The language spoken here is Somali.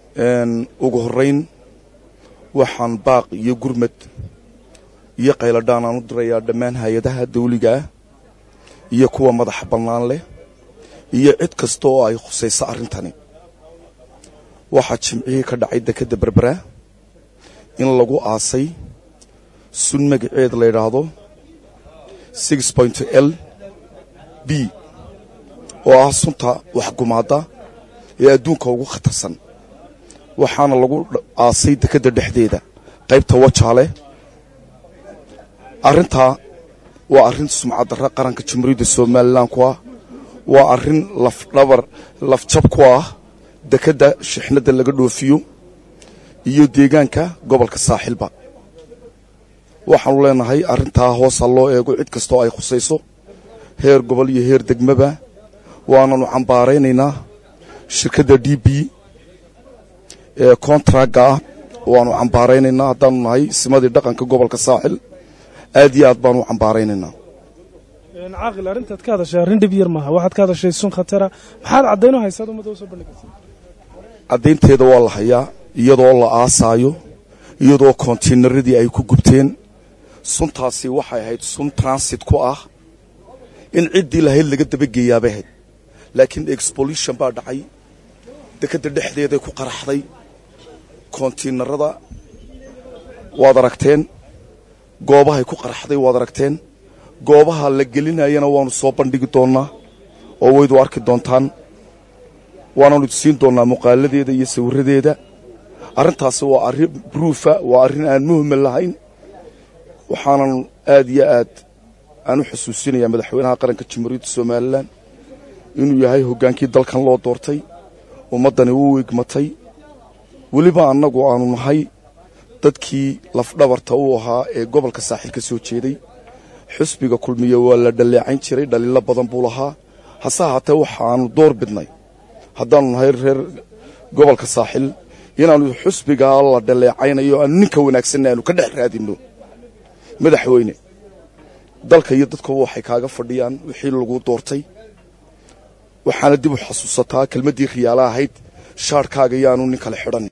ugu horrayn waxaan baaq iyo gurmad iyo qayladhaan aan u dirayaa dhammaan hay-adaha dawliga ah iyo kuwa madaxa bannaan leh iyo cid kasta oo ay khusayso arrintani waxaa jimcihii ka dhacay dekedda berbera in lagu aasay sun magaceed la yidhaahdo six point l b oo ah sunta waxgumaadda ee adduunka ugu khatarsan waxaana lagu aasay dekedda dhexdeeda qaybta wajaale arrintaa waa arrin sumcaddarra qaranka jamhuuriyadda somalilan ku ah waa arrin lafdhabar lafjab ku ah dekedda shixnadda laga dhoofiyo iyo deegaanka gobolka saaxilba waxaanu leenahay arrintaa hoosa loo eego cid kastoo ay khusayso heer gobol iyo heer degmaba waananu cambaaraynaynaa shirkadda d b ee kontragga ah waanu cambaaraynaynaa haddaanu nahay simadii dhaqanka gobolka saaxil aad iyo aad baanu cambaaraynaynaa caaqil arrintaad ka hadashay arrin dhib yar maaha waxaad ka hadashay sun khatara maxaad caddayno haysaad ummadda usoo bandhigaysa caddaynteeda waa la hayaa iyadoo la aasaayo iyadoo kontiinaradii ay ku gubteen suntaasi waxay ahayd sun transit ku ah in ciddii lahayd laga dabageeyaabay ahayd laakiin exbolution baa dhacay dekedda dhexdeeday ku qaraxday kontiinarada waad aragteen goobahay ku qaraxday waad aragteen goobaha la gelinayana waanu soo bandhigi doonnaa oo waydu arki doontaan waananu siin doonnaa muuqaaladeeda iyo sawirradeeda arrintaasi waa arrin bruufa waa arrin aan muhmal lahayn waxaanan aad iyo aad aan u xusuusinayaa madaxweynaha qaranka jamhuuriyadda somalilan inuu yahay hoggaankii dalkan loo doortay ummaddani u igmatay weliba annagu aanu nahay dadkii lafdhabarta u ahaa ee gobolka saaxil ka soo jeeday xusbiga kulmiye waa la dhalleecayn jiray dhaliilo badan buu lahaa hase ahaatee waxaanu door bidnay haddaanu nahay reer gobolka saaxil inaannu xusbigaa la dhalleecaynayo aanu ninka wanaagsanna aanu ka dhex raadinno madaxweyne dalka iyo dadkuba waxay kaaga fadhiyaan wixii lagu doortay waxaana dib u xasuusataa kelmaddii khiyaala ahayd shaarhkaaga yaanu nin kale xidhan